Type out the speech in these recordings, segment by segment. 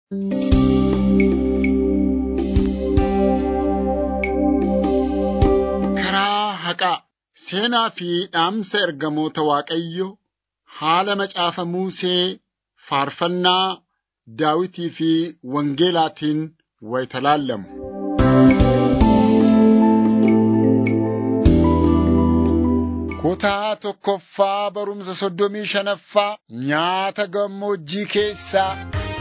Karaa haqaa seenaa fi dhaamsa ergamoota Waaqayyoo haala macaafa Musee faarfannaa Daawitii fi Wangeelaatiin wayita laallamu. Kutaa tokkoffaa barumsa soddomii shanaffaa nyaata gammoojjii keessaa.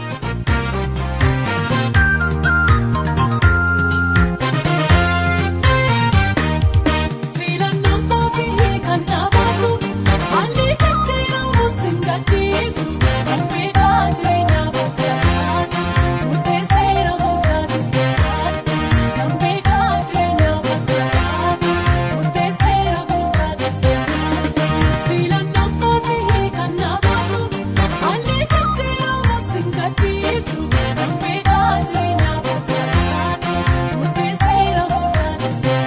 Filannaan mootii kan dhaabatu haalli jijjiiramu sin gadhiisu dambidhaa jireenyaa bakka taate murteesseera gootaanis taate dambidhaa jireenyaa bakka taate murteesseera gootaanis taate filannaan mootii kan dhaabatu haalli jijjiiramu sin gadhiisu dambidhaa jireenyaa bakka taate murteesseera gootaanis taate.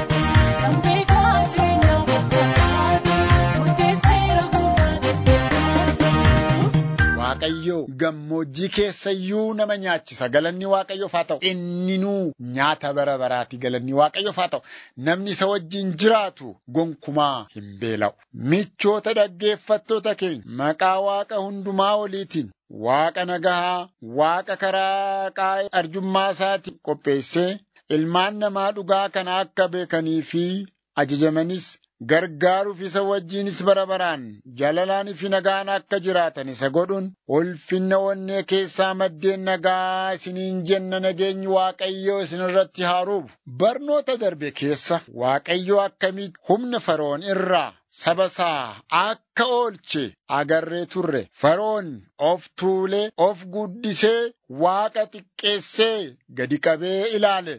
Dambidhaa jireenyaa bakka taate murteesseera gootaanis taate. Waaqayyo gammoojjii keessa iyyuu nama nyaachisa. Galanni Waaqayyoof haa ta'u. Inninuu nyaata bara baraati. Galanni Waaqayyoof haa ta'u. Namni isa wajjin jiraatu gonkumaa hin beela'u. Michoota dhaggeeffattoota keenya maqaa Waaqa hundumaa oliitiin Waaqa nagahaa, Waaqa karaa qaa'ee arjummaa isaatiin qopheessee ilmaan namaa dhugaa kana akka beekanii fi ajajamanis gargaaruuf isa wajjinis bara baraan jaalalaanii fi nagaan akka jiraatan isa godhuun ulfinna onnee keessaa maddeen nagaa isiniin jenna nageenyi Waaqayyoo isin irratti haaruuf barnoota darbe keessa Waaqayyoo akkamitti humna Fara'oon irraa saba isaa akka oolche agarree turre. Fara'oon of tuulee of guddisee Waaqa xiqqeessee gadi qabee ilaale.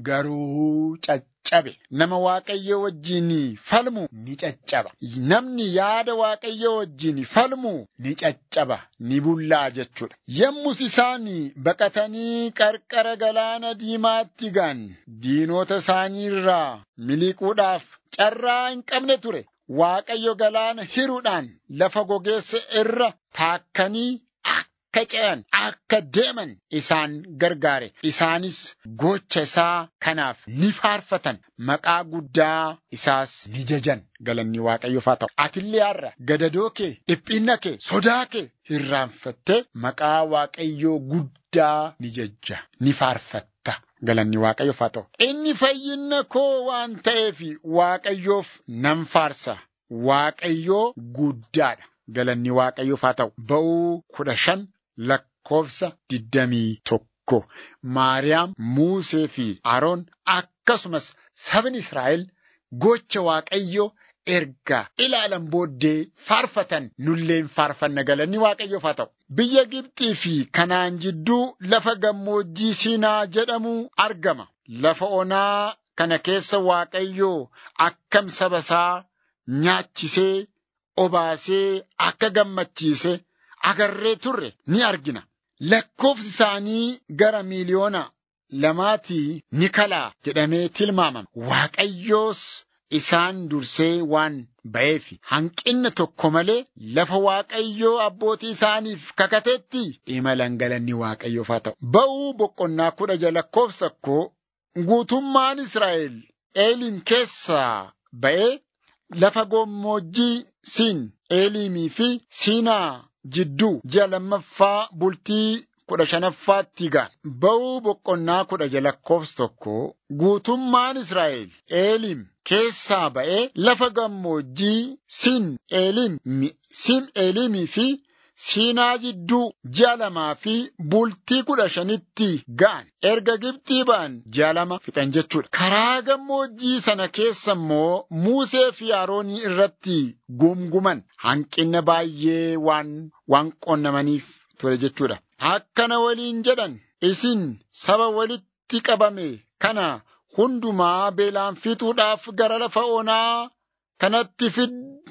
Garuu caccabe. Nama Waaqayyo wajjin falmu ni caccaba. Namni yaada Waaqayyo wajjin falmu ni caccaba, ni bullaa jechuudha. Yommus isaan baqatanii qarqara galaana diimaatti ga'an diinota isaanii irraa miliquudhaaf carraa hin qabne ture. Waaqayyo galaana hiruudhaan lafa gogeessa irra taakkanii akka ce'an akka deeman isaan gargaare isaanis gocha isaa kanaaf ni faarfatan maqaa guddaa isaas ni jajan galanni waaqayyoof haa ta'u atillee har'a gadadoo kee dhiphinna kee sodaa kee irraanfattee maqaa waaqayyoo guddaa ni jajja ni faarfatta. Galanni Waaqayyoof haa ta'u. Inni fayyinna koo waan ta'eef Waaqayyoof nan faarsa. Waaqayyoo guddaadha. Galanni Waaqayyoof haa ta'u. Ba'uu kudha shan lakkoofsa digdamii tokko. Maariyaam, Muusee fi Aroon akkasumas sabni Israa'el gocha Waaqayyoo erga ilaalan booddee faarfatan nulleen faarfanna galanni Waaqayyoof haa ta'u. Biyya Gibxii fi Kanaan jidduu lafa gammoojjii Siinaa jedhamu argama. Lafa onaa kana keessa Waaqayyoo akkam saba isaa nyaachisee, obaasee, akka gammachiise agarree turre ni argina. Lakkoofsi isaanii gara miiliyoona lamaatii ni kalaa jedhamee tilmaamama. Waaqayyoos isaan dursee waan ba'eef hanqinna tokko malee lafa Waaqayyoo abbootii isaaniif kakatetti imalan galanni Waaqayyoof haa ta'u. Ba'uu boqonnaa kudha jaha lakkoofsa koo guutummaan Israa'el Eeliim keessaa ba'ee lafa gammoojjii siin Eeliimii fi Siinaa jidduu ji'a lammaffaa bultii kudha shanaffaatti ga'an. Ba'uu boqonnaa kudha jaha lakkoofsa tokko guutummaan Israa'el Eeliim keessaa ba'ee lafa gammoojjii Siin Eeliim Siin Eeliimii fi Siinaa jidduu ji'a lamaa fi bultii kudha shanitti ga'an. Erga Gibxii ba'an ji'a lama fixan jechuudha. Karaa gammoojjii sana keessa immoo Musee fi Aroonii irratti gumguman hanqina baay'ee waan waan qonnamaniif ture jechuudha. Akkana waliin jedhan isin saba walitti qabame kana hundumaa beelaan fixuudhaaf gara lafa onaa kanatti fid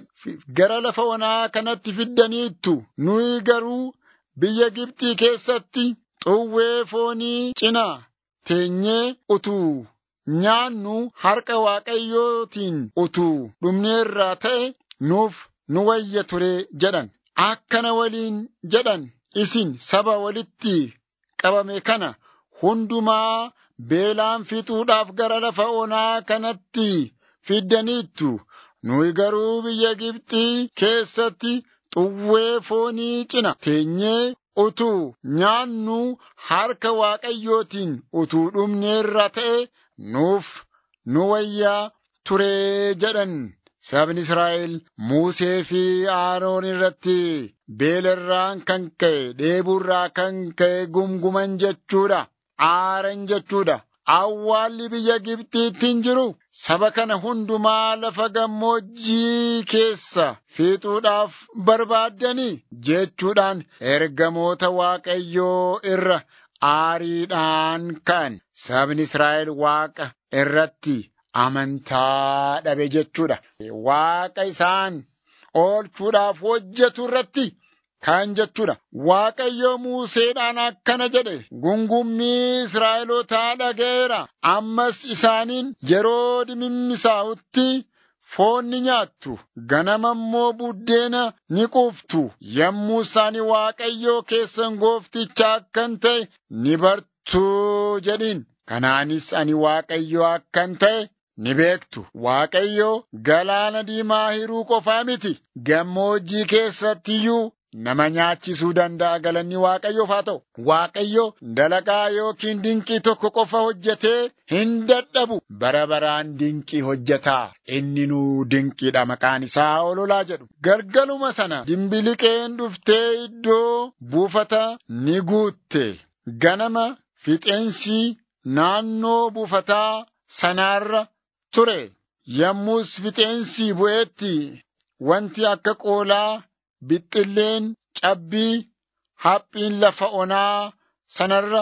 gara lafa onaa kanatti fiddaniittu nuyi garuu biyya Gibxii keessatti xuwwee foonii cinaa teenyee utuu nyaannu harka Waaqayyootiin utuu dhumneerraa ta'e nuuf nu wayya ture jedhan akkana waliin jedhan isin saba walitti qabame kana hundumaa beelaan fixuudhaaf gara lafa onaa kanatti fiddaniittu. Nuyi garuu biyya Gibxii keessatti xuwwee foonii cina teenyee utuu nyaannu harka Waaqayyootiin utuu dhumneerra ta'e nuuf nu wayyaa turee jedhan. Sabni Israa'el Musee fi Aroon irratti beelarraan kan ka'e dheebuurraa kan ka'e gumguman jechuudha. Aaran jechuudha. Awwaalli biyya Gibxiitti hin jiru. Saba kana hundumaa lafa gammoojjii keessa fixuudhaaf barbaaddanii jechuudhaan ergamoota Waaqayyoo irra aariidhaan ka'an. Sabni Israa'el Waaqa irratti amantaa dhabe jechuudha. Waaqa isaan oolchuudhaaf hojjetu irratti kan jechuudha. Waaqayyo Museedhaan akkana jedhe gungummii Israa'elootaa dhaga'eera. Ammas isaaniin yeroo dimimmisaa'utti foon ni nyaattu. Ganama immoo buddeena ni quuftu. Yommuu isaan Waaqayyoo keessan goofticha akkan ta'e ni bartuu jedhiin. Kanaanis ani Waaqayyo akkan ta'e ni beektu. Waaqayyo galaana diimaa hiruu qofaa miti. Gammoojjii keessatti iyyuu nama nyaachisuu danda'a galanni Waaqayyoof haa ta'u. Waaqayyo dalagaa yookiin dinqii tokko qofa hojjetee hin dadhabu. Bara baraan dinqii hojjetaa. Inni nuu dinqiidha maqaan isaa ololaa jedhu. Galgaluma sana dimbiliqeen dhuftee iddoo buufata ni guutte. Ganama fixeensi naannoo buufataa sanaarra ture. Yommus fixeensi bu'eetti wanti akka qoolaa bixxilleen cabbii haphiin lafa onaa sanarra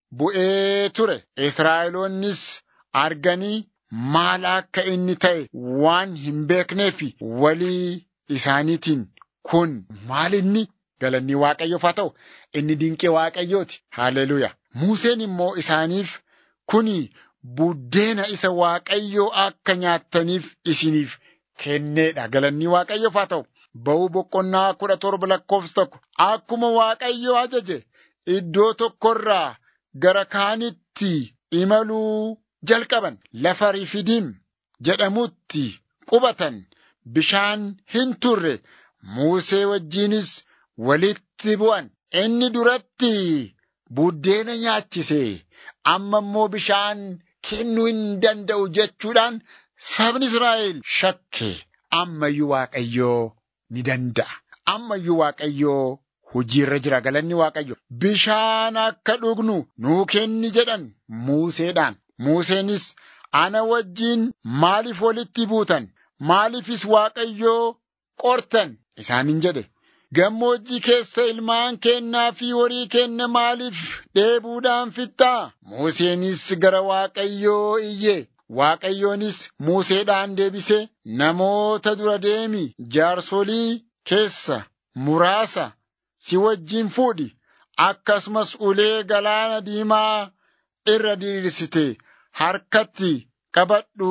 bu'ee ture. Israa'eloonnis arganii maal akka inni ta'e waan hin beekneef walii isaaniitiin kun maal inni galanni Waaqayyoof haa ta'u inni dinqee Waaqayyooti. Haalleluuyaa. Museen immoo isaaniif kuni buddeena isa Waaqayyoo akka nyaattaniif isiniif kenneedha. Galanni Waaqayyoof haa ta'u. Ba'uu boqonnaa kudha torba lakkoofsa tokko akkuma Waaqayyo ajaje iddoo tokkorraa gara kaanitti imaluu jalqaban lafa Rifidiim jedhamutti qubatan bishaan hin turre Musee wajjiinis walitti bu'an inni duratti buddeena nyaachise amma immoo bishaan kennuu hin danda'u jechuudhaan sabni Israa'el shakke ammayyuu Waaqayyoo ni danda'a. Ammayyuu Waaqayyoo hojiirra jira galanni Waaqayyo. Bishaan akka dhugnu nuu kenni jedhan Museedhaan. Museenis ana wajjiin maaliif walitti buutan? Maaliifis Waaqayyoo qortan? Isaaniin jedhe. Gammoojjii keessa ilmaan kennaa fi horii kenna maaliif dheebuudhaan fixxaa? Museenis gara Waaqayyoo iyye. Waaqayyoonis Museedhaan deebise namoota dura deemi jaarsolii keessa muraasa si wajjin fuudhi akkasumas ulee galaana diimaa irra diriirsite harkatti qabadhu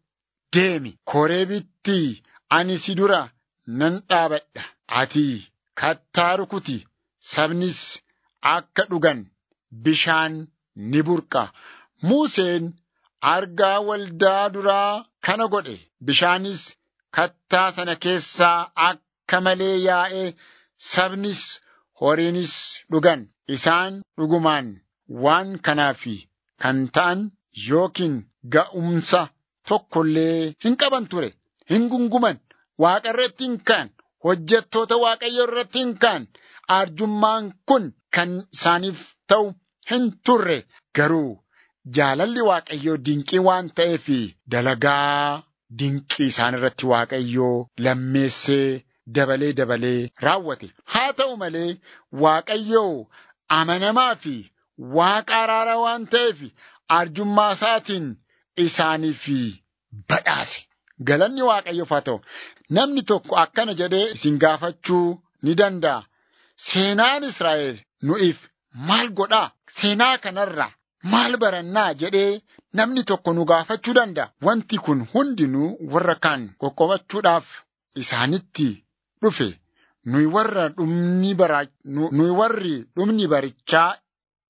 deemi koreebitti ani si dura nan dhaabadha ati kattaa rukuti sabnis akka dhugan bishaan ni burqa Museen argaa waldaa duraa kana godhe bishaanis kattaa sana keessaa akka malee yaa'ee sabnis horiinis dhugan isaan dhugumaan waan kanaaf kan ta'an yookiin ga'umsa tokkollee hin qaban ture hin gunguman waaqa irratti hin ka'an hojjettoota waaqayyo irratti hin ka'an arjummaan kun kan isaaniif ta'u hin turre garuu jaalalli waaqayyoo dinqii waan ta'eef dalagaa dinqii isaan irratti waaqayyoo lammeessee dabalee dabalee raawwate. Haa ta'u malee waaqayyoo amanamaa fi waaqa araaraa waan ta'eef arjummaa isaatiin isaaniif badhaase. Galanni waaqayyoof haa ta'u. Namni tokko akkana jedhee isin gaafachuu ni danda'a. Seenaan Israa'el nu'iif maal godhaa? Seenaa kanarraa maal barannaa jedhee namni tokko nu gaafachuu danda'a. Wanti kun hundinuu warra kaan qoqqobachuudhaaf isaanitti dhufe. Nuyi warra dhumni bara nuyi warri dhumni barichaa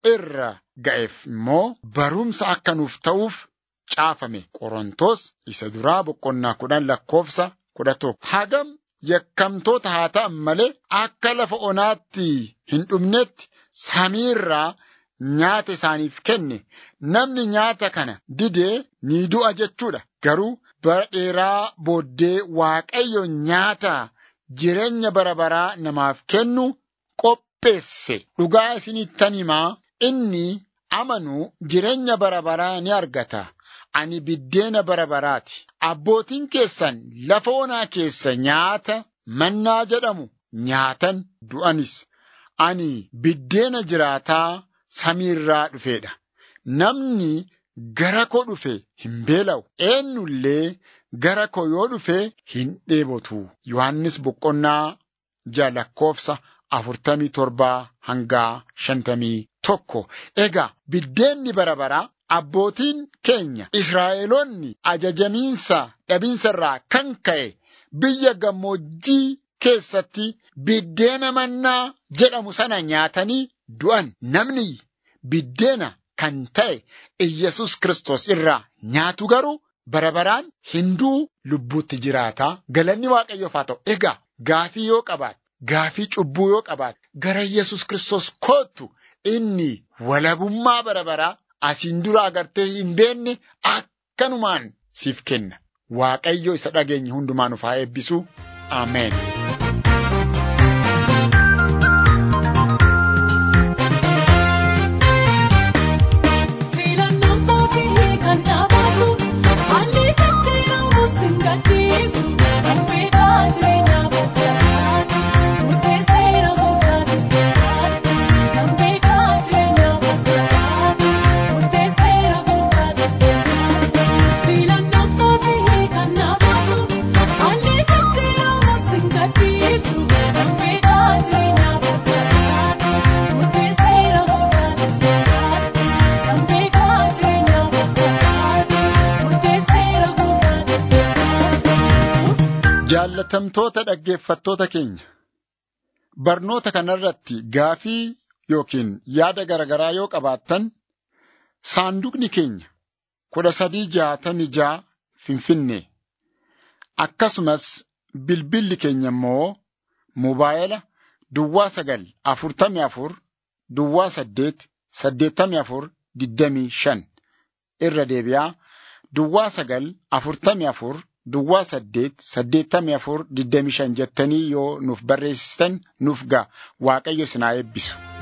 irra ga'eef immoo barumsa akka nuuf ta'uuf caafame qorontos isa duraa boqonnaa kudhan lakkoofsa kudha tokko hagam yakkamtoota haa ta'an malee akka lafa onaatti hin dhumnetti samiirraa nyaata isaaniif kenne namni nyaata kana didee ni du'a jechuudha garuu bara dheeraa booddee waaqayyo nyaata jireenya bara baraa namaaf kennu qopheesse dhugaa isinittan himaa inni amanu jireenya bara baraa ni argata ani biddeena bara baraati abbootiin keessan lafa onaa keessa nyaata mannaa jedhamu nyaatan du'anis ani biddeena jiraataa samiirraa dhufeedha namni gara koo dhufe hin beela'u eenyullee gara koo yoo dhufe hin dheebotu yohannis boqonnaa ja'a lakkoofsa afurtamii torbaa hangaa shantamii tokko egaa biddeenni bara baraa abbootiin keenya Israa'eloonni ajajamiinsa dhabinsa irraa kan ka'e biyya gammoojjii keessatti biddeena mannaa jedhamu sana nyaatanii du'an namni biddeena kan ta'e Iyyasuus Kiristoos irraa nyaatu garuu bara baraan hinduu lubbuutti jiraataa galanni waaqayyoof haa ta'u egaa gaafii yoo qabaate gaafii cubbuu yoo qabaate gara Iyyasuus Kiristoos kootu inni walabummaa bara baraa asiin dura agartee hin beenne akkanumaan siif kenna waaqayyo isa dhageenye hundumaa nuuf haa eebbisu ameen. Filannoon kootii kan dhaabatu haalli jijjiiramu sin gadhiisu kan beekaa jireenyaa bakkanaati murteesseera gootaanis ta'aati kan beekaa jireenyaa bakkanaati murteesseera gootaanis ta'aati filannoon kootii kan dhaabatu haalli jijjiiramu sin gadhiisu kan beekaa jireenyaa bakkanaati murteesseera gootaanis ta'aati. Kan beekaa jireenyaa bakkanaati murteesseera gootaanis ta'aati. Jaallatamtoota dhaggeeffattoota keenya barnoota kanarratti gaafii yookiin yaada garaagaraa yoo qabaattan saanduqni keenya kudha sadii jaatamii jaa finfinnee akkasumas bilbilli keenya immoo moobaayila duwwaa sagal afurtamii afur duwwaa saddeet saddeettamii afur digdamii shan irra deebi'aa duwwaa sagal afurtamii afur duwwaa saddeet saddeettamii afur digdamii shan jettanii yoo nuuf barreessitan nuuf ga'a waaqayyo isin haa eebbisu.